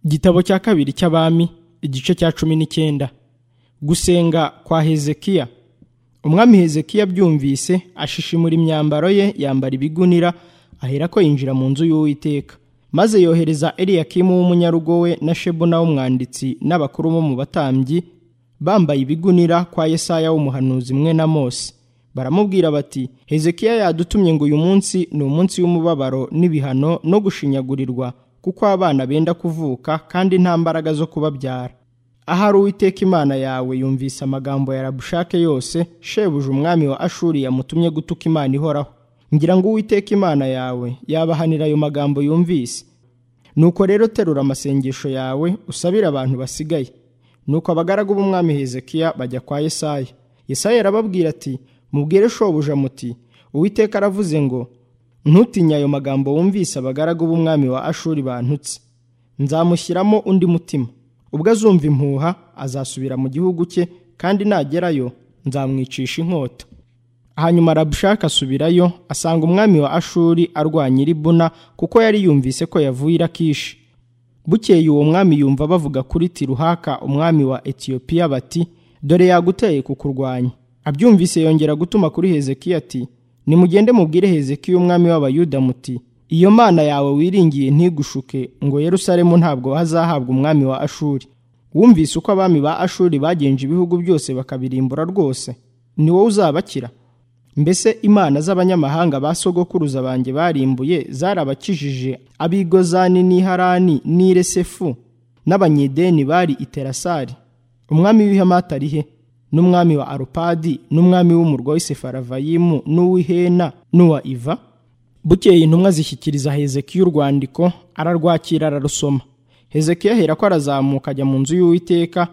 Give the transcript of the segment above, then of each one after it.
igitabo cya kabiri cy'abami igice cya cumi n'icyenda gusenga kwa hezekiya umwami hezekiya abyumvise ashishimura imyambaro ye yambara ibigunira aherako yinjira mu nzu y'uwiteka maze yohereza eliyakimu w'umunyarugo we na shebuna w'umwanditsi n'abakuru bo mu batambyi bambaye ibigunira kwa yesaya w'umuhanuzi mwe na mose baramubwira bati hezekiya yadutumye ngo uyu munsi ni umunsi w'umubabaro n'ibihano no gushinyagurirwa kuko abana benda kuvuka kandi nta mbaraga zo kubabyara ahari uwiteka imana yawe yumvise amagambo ya rabushake yose shebuja umwami wa ashuri yamutumye gutuka imana ihoraho ngira ngo uwiteka imana yawe yabahanira ayo magambo yumvise nuko rero terura amasengesho yawe usabire abantu basigaye nuko abagaragu b'umwami hezekiya bajya kwa yesaya yesaya arababwira ati mubwire shobuja muti uwiteka aravuze ngo ntutinye ayo magambo wumvise abagaragu b'umwami wa ashuri bantutse nzamushyiramo undi mutima ubwo azumva impuha azasubira mu gihugu cye kandi nagerayo nzamwicisha inkota hanyuma arabushaka asubirayo asanga umwami wa ashuri arwanya iribuna kuko yari yumvise ko yavuye i Lakishi bukeye uwo mwami yumva bavuga kuri tiruhaka umwami wa etiyopiya bati dore yaguteye kukurwanya abyumvise yongera gutuma kuri hezekiya ati nimugende mubwire hezekiya umwami w'abayuda muti iyo mana yawe wiringiye ntigushuke ngo yerusalemu ntabwo hazahabwa umwami wa ashuri wumvise uko abami ba ashuri bagenje ibihugu byose bakabirimbura rwose ni wowe uzabakira mbese imana z'abanyamahanga ba sogokuruza banjye barimbuye zarabakijije abigozani n'iharani n'iresefu n'abanyedeni bari i terasari umwami w'ihamata ari he n'umwami wa arupadi n'umwami w'umurwa w'i Sefaravayimu n'uw'ihena n'uwa iva bukeye intumwa zishyikiriza hezekiya urwandiko ararwakira ararusoma hezekiya ahera ko arazamuka ajya mu nzu y'uwiteka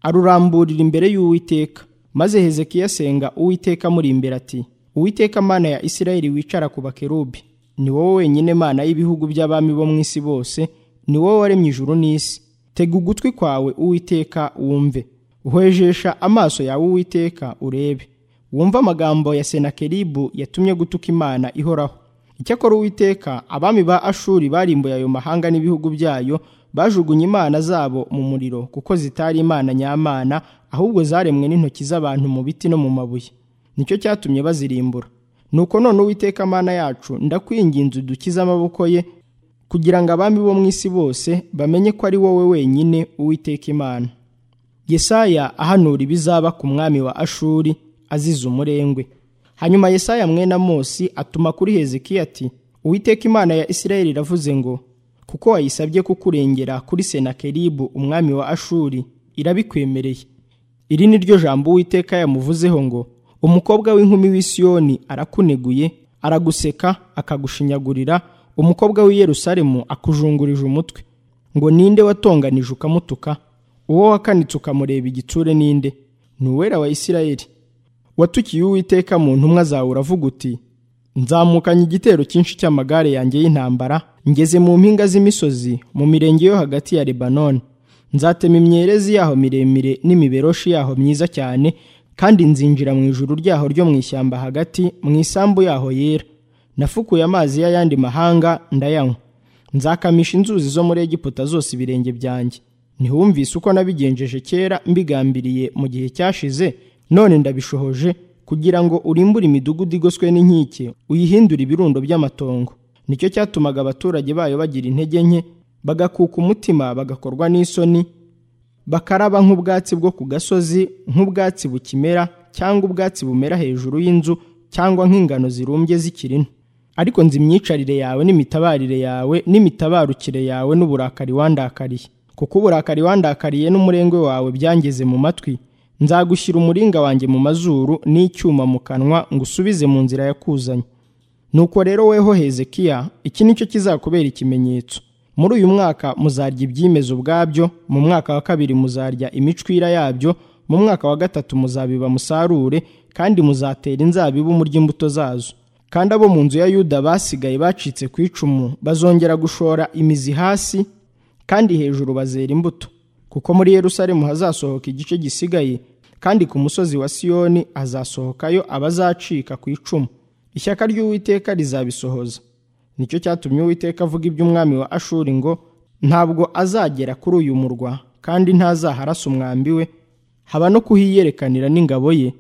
aruramburira imbere y'uwiteka maze hezekiya asenga uwiteka amuri imbere ati uwiteka mana ya isirayeli wicara ku bakerubi ni wowe wenyine mana y'ibihugu by'abami bo mu isi bose ni wowe waremye ijuru n'isi tega ugutwi kwawe uwiteka wumve hwejesha amaso yawe uwiteka urebe wumva amagambo ya senakeribu yatumye gutuka imana ihoraho icyakora uwiteka abami ba ashuri barimbuye ayo mahanga n'ibihugu byayo bajugunye imana zabo mu muriro kuko zitari imana nyamana ahubwo zaremwe n'intoki z'abantu mu biti no mu mabuye nicyo cyatumye bazirimbura nuko none uwiteka mana yacu ndakwinginze udukize amaboko ye kugira ngo abami bo mu isi bose bamenye ko ari wowe wenyine uwiteka imana yesaya ahanura ibizaba ku mwami wa ashuri azize umurengwe hanyuma yesaya mwena mose atuma kuri hezekiya ati uwiteka imana ya isirayeli iravuze ngo kuko wayisabye kukurengera kuri senakeribu umwami wa ashuri irabikwemereye iri ni ryo jambo uwiteka yamuvuzeho ngo umukobwa w'inkumi w'isiyoni arakuneguye araguseka akagushinyagurira umukobwa w'i Yerusalemu akujungurije umutwe ngo ninde watonganije ukamutuka uwo wakanitse ukamureba igitsure ninde ni uwera wa isirayeli watukiye uwiteka mu ntumwa zawe uravuga uti nzamukanye igitero cyinshi cy'amagare yanjye y'intambara ngeze mu mpinga z'imisozi mu mirenge yo hagati ya lebanoni nzatema imyerezi yaho miremire n'imiberoshi yaho myiza cyane kandi nzinjira mu ijuru ryaho ryo mu ishyamba hagati mu isambu yaho yera nafukuye amazi y'ayandi mahanga ndayanywa nzakamisha inzuzi zo muri egiputa zose ibirenge byanjye ntihumvise uko nabigenjeje kera mbigambiriye mu gihe cyashize none ndabishohoje kugira ngo urimbure imidugudu igoswe n'inkike uyihindure ibirundo by'amatongo nicyo cyatumaga abaturage bayo bagira intege nke bagakuka umutima bagakorwa n'isoni bakaraba nk'ubwatsi bwo ku gasozi nk'ubwatsi bukimera cyangwa ubwatsi bumera hejuru y'inzu cyangwa nk'ingano zirumbye zikiri nto ariko nzi imyicarire yawe n'imitabarire yawe n'imitabarukire yawe n'uburakari wandakariye kuko uburakari wandakariye n'umurengwe wawe byangeze mu matwi nzagushyira umuringa wanjye mu mazuru n'icyuma mu kanwa ngo usubize mu nzira yakuzanye nuko rero weho hezekiya iki nicyo kizakubera ikimenyetso muri uyu mwaka muzarya ibyimeza ubwabyo mu mwaka wa kabiri muzarya imicwira yabyo mu mwaka wa gatatu muzabiba musarure kandi muzatera inzabibu murya imbuto zazo kandi abo mu nzu ya yuda basigaye bacitse ku icumu bazongera gushora imizi hasi kandi hejuru bazera imbuto kuko muri Yerusalemu hazasohoka igice gisigaye kandi ku musozi wa Siyoni hazasohokayo abazacika ku icumu ishyaka ry'Uwiteka rizabisohoza nicyo cyatumye Uwiteka avuga iby'umwami wa Ashuri ngo ntabwo azagera kuri uyu murwa kandi ntazaharasa umwambi we haba no kuhiyerekanira n'ingabo ye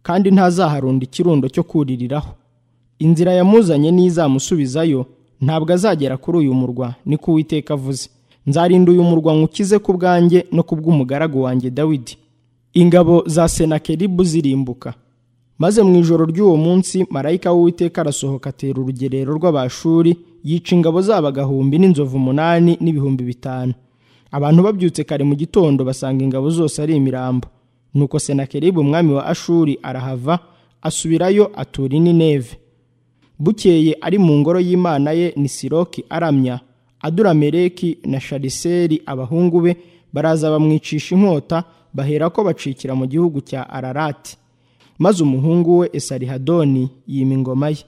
kandi ntazaharunda ikirundo cyo kuririraho inzira yamuzanye n'izamusubizayo ntabwo azagera kuri uyu murwa niko uwiteka avuze nzarinda uyu murwa nywukize ku bwanjye no ku bw'umugaragu wanjye dawidi ingabo za senakeribu zirimbuka maze mu ijoro ry'uwo munsi marayika w'uwiteka arasohoka atera urugerero rw'abashuri yica ingabo zabo agahumbi n'inzovu umunani n'ibihumbi bitanu abantu babyutse kare mu gitondo basanga ingabo zose ari imirambo nuko senakeribu umwami wa ashuri arahava asubirayo atura i Nineve bukeye ari mu ngoro y'imana ye ni siroki aramya adurameleki na shariseri abahungu be baraza bamwicisha inkota baherako bacikira mu gihugu cya ararati maze umuhungu we esarihadoni yima ingoma ye